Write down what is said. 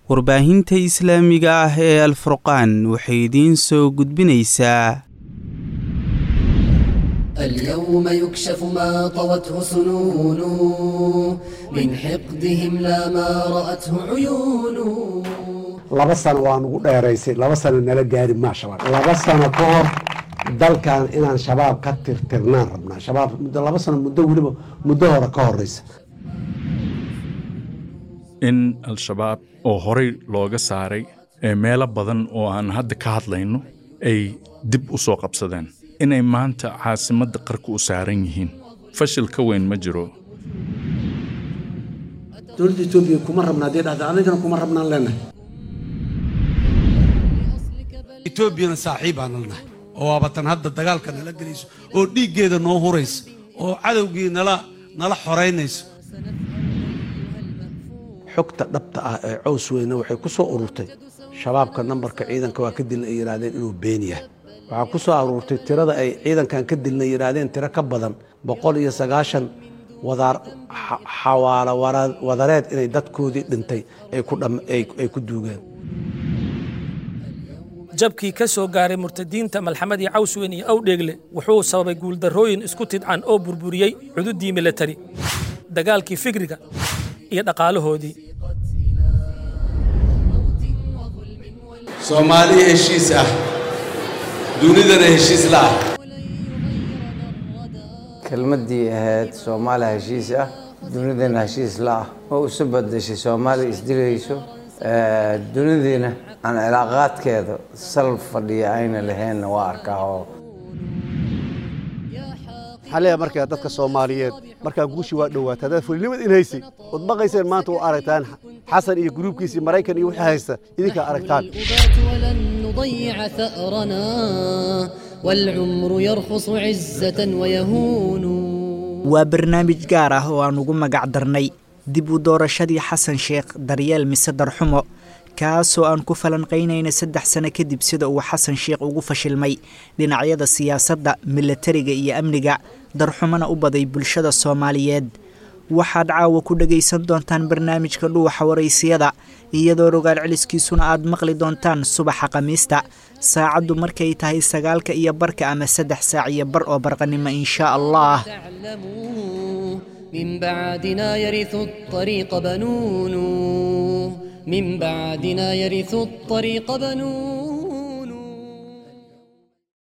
warbaahinta islaamiga ah ee alfurqaan waxay idiin soo gudbinaysaa اليوم يكشف ما طوته سنون من حقدهم لا ما رأته عيون laba sano waa nugu dheeraysay laba sano nala gaari maa shabaab laba sano ka hor dalkan inaan shabaab ka tirtirnaan rabnaa shabaab muddo laba sano muddo weliba muddo hore ka horeysa in al-shabaab oo horey looga saaray ee meelo badan oo aan hadda ka hadlayno ay dib u soo qabsadeen inay maanta caasimadda qarka u saaran yihiin fashil ka weyn ma jiro dowladda etoobiya kuma rabna haddii dhahda anigana kuma rabnaan leenahay etoobiyana saaxiibaan nalnahay oo waabatan hadda dagaalka nala gelayso oo dhiiggeeda noo huraysa oo cadowgii nala nala xoraynayso xogta dhabta ah ee cows weyne waxay ku soo ururtay shabaabka nambarka ciidanka waa ka dilna ay yidhaahdeen inuu been yahay waxaa ku soo aruurtay tirada ay ciidankan ka dilna yidhaahdeen tiro ka badan boqol iyo sagaashan wadaar xawaalo wadareed inay dadkoodii dhintay ay ku duugeen jabkii ka soo gaaray murtadiinta malxamadii cawsweyn iyo awdheegle wuxuu sababay guuldarrooyin isku tidcan oo burburiyey cududii milatari dagaalkii fikriga iyo dhaqaalahoodii soomaali heshiis ah dunidana heshiis la ah kelmaddii ahayd soomaaliya heshiis ah dunidana heshiis la ah oo isu badashay soomaaliya isdilayso dunidiina aan cilaaqaadkeeda sal fadhiya ayna lahaynna waa arkaa oo xalaya markaa dadka soomaaliyeed markaa guushii waa dhowaata haddaad fulinimad in haysay ood baqayseen maanta u aragtaan xasan iyo gruubkiisii maraykan iyo wixii haysta idinkaa aragtaan ولن نضيع ثأرنا والعمر يرخص عزة ويهون waa barnaamij gaar ah oo aan ugu magac darnay dib u doorashadii xasan sheekh daryeel mise darxumo kaasoo aan ku falanqaynayna saddex sano kadib sida uu xasan sheekh ugu fashilmay dhinacyada siyaasadda milatariga iyo amniga darxumona u baday bulshada soomaaliyeed waxaad caawa ku dhagaysan doontaan barnaamijka dhuuxa waraysiyada iyadoo rogaal celiskiisuna aad maqli doontaan subaxa khamiista saacaddu markay tahay sagaalka iyo barka ama saddex saac iyo bar oo barqanimo inshaa allah تعلموا من بعدنا يرث الطريق بنون من بعدنا يرث الطريق بنون